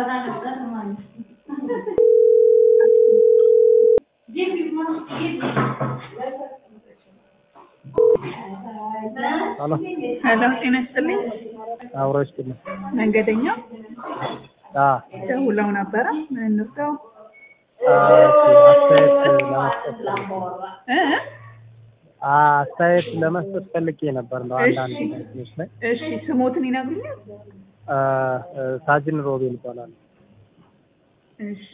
ሄሎ ሄሎ ጤና ይስጥልኝ። አብሮች ግን መንገደኛ አ ደውለው ነበረ። ምን እንርዳው? አስተያየት ለመስጠት እ አስተያየት ለመስጠት ፈልጌ ነበር ነው አንዳንድ እሺ። ነገሮች ላይ እሺ ስሞትን ይነግሩኛል? አ፣ ሳጅን ሮቤል ይባላል። እሺ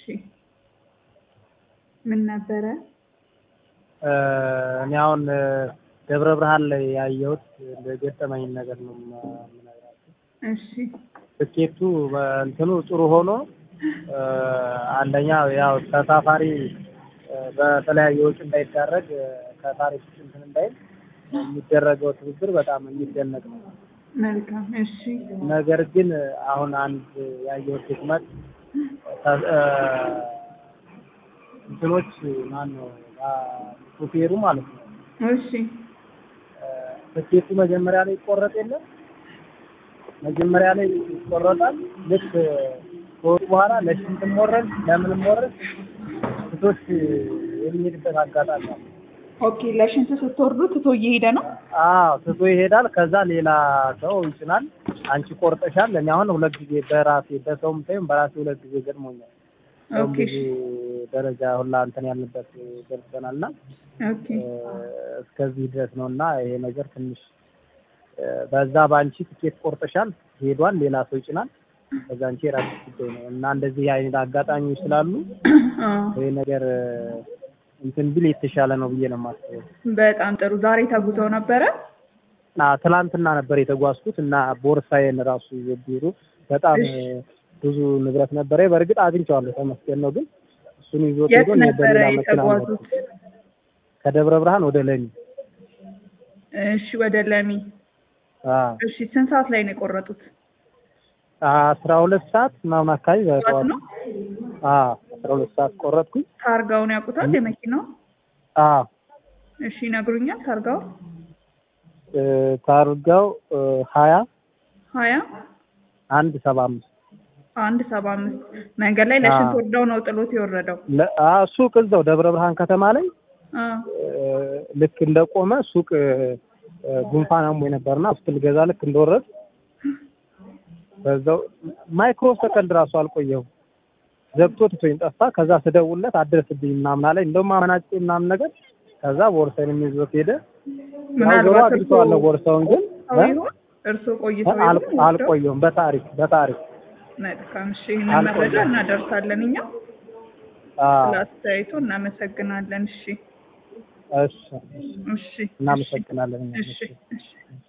ምን ነበረ? እ፣ እኔ አሁን እ፣ ደብረ ብርሃን ላይ ያየሁት ገጠመኝ ነገር ነው የምነግራችሁ። እሺ ትኬቱ እንትኑ ጥሩ ሆኖ እ፣ አንደኛ ያው ተሳፋሪ እ፣ በተለያየ ወጪ እንዳይዳረግ እ፣ ከታሪፍ እንትን እንዳይል የሚደረገው ትብብር በጣም የሚደነቅ ነው። መልካም። እሺ ነገር ግን አሁን አንድ ያየሁት ድክመት ተ- እ፣ እንትኖች ማን ነው ሹፌሩ ማለት ነው እሺ እ፣ ትኬቱ መጀመሪያ ላይ ይቆረጥ የለም መጀመሪያ ላይ ይቆረጣል። ልክ ከወጡ በኋላ ለሽንትም ወረድ ለምንም ወረድ ትቶች የሚሄድበት አጋጣሚ አለ። ኦኬ። ለሽንት ስትወርዱ ትቶ እየሄደ ነው። አዎ ትቶ ይሄዳል። ከዛ ሌላ ሰው ይጭናል። አንቺ ቆርጠሻል። እኔ አሁን ሁለት ጊዜ በራሴ በሰውም ሳይሆን በራሴ ሁለት ጊዜ ገጥሞኛል። ሰውም ኦኬ ብዙ ደረጃ ሁላ እንትን ያልንበት ደርሰናል እና ኦኬ እስከዚህ ድረስ ነው እና ይሄ ነገር ትንሽ እ፣ በዛ በአንቺ ትኬት ቆርጠሻል ሄዷል፣ ሌላ ሰው ይጭናል። ከዛ አንቺ የራስሽ ጉዳይ ነው እና እንደዚህ አይነት አጋጣሚዎች ስላሉ አዎ። ይሄ ነገር እ፣ እንትን ቢል የተሻለ ነው ብዬ ነው የማስበው። በጣም ጥሩ። ዛሬ ተጉዘው ነበረ? እና ትላንትና ነበር የተጓዝኩት እና ቦርሳዬን ራሱ ቢሩ በጣም እሺ። እ፣ ብዙ ንብረት ነበረ። በእርግጥ አግኝቼዋለሁ ተመስገን ነው። ግን እሱን ይዞት የት ሄዶ እኔ ነበረ በሌላ መኪና ነው የተጓዙት? ከደብረ ብርሃን ወደ ለሚ እሺ ወደ ለሚ። አዎ እሺ ስንት ሰዓት ላይ ነው የቆረጡት? አስራ ሁለት ሰዓት ምናምን አካባቢ ጠዋት በጠዋት ነው? አዎ አስራ ሁለት ሰዓት ቆረጥኩኝ። ታርጋውን ያውቁታል የመኪናው? አዎ እሺ ይነግሩኛል። ታርጋው እ፣ ታርጋው እ፣ ሀያ ሀያ አንድ ሰባ አምስት አንድ ሰባ አምስት መንገድ ላይ ለሽንት አዎ። ወርደው ነው ጥሎት የወረደው። ለ- አ፣ ሱቅ እዛው ደብረ ብርሃን ከተማ ላይ አ እ፣ ልክ እንደቆመ ሱቅ እ፣ እ፣ ጉንፋን አሞኝ ነበርና እሱ ልገዛ ልክ እንደወረድ በዛው ማይክሮ ሰከንድ ራሱ አልቆየሁም ዘግቶ ትቶኝ ጠፋ። ከዛ ስደውልለት አድረስብኝ ምናምን አለኝ። እንደውም አመናጭ ምናምን ነገር ከዛ ቦርሳዬን ይዞት ሄደ። ያው ዞሮ ምናልባት አግኝቼዋለሁ ቦርሳውን ግን ሰው እ? ይሆን እርሶ ቆይተው አል- ይሆን? አልቆየሁም። በታሪክ በታሪክ መልካም። እሺ ይህንን አልቆየም። መረጃ እናደርሳለን እኛ አዎ፣ ስለ አስተያየቱ እናመሰግናለን። እሺ እሺ፣ እሺ እናመሰግናለን። እኛ። እሺ እሺ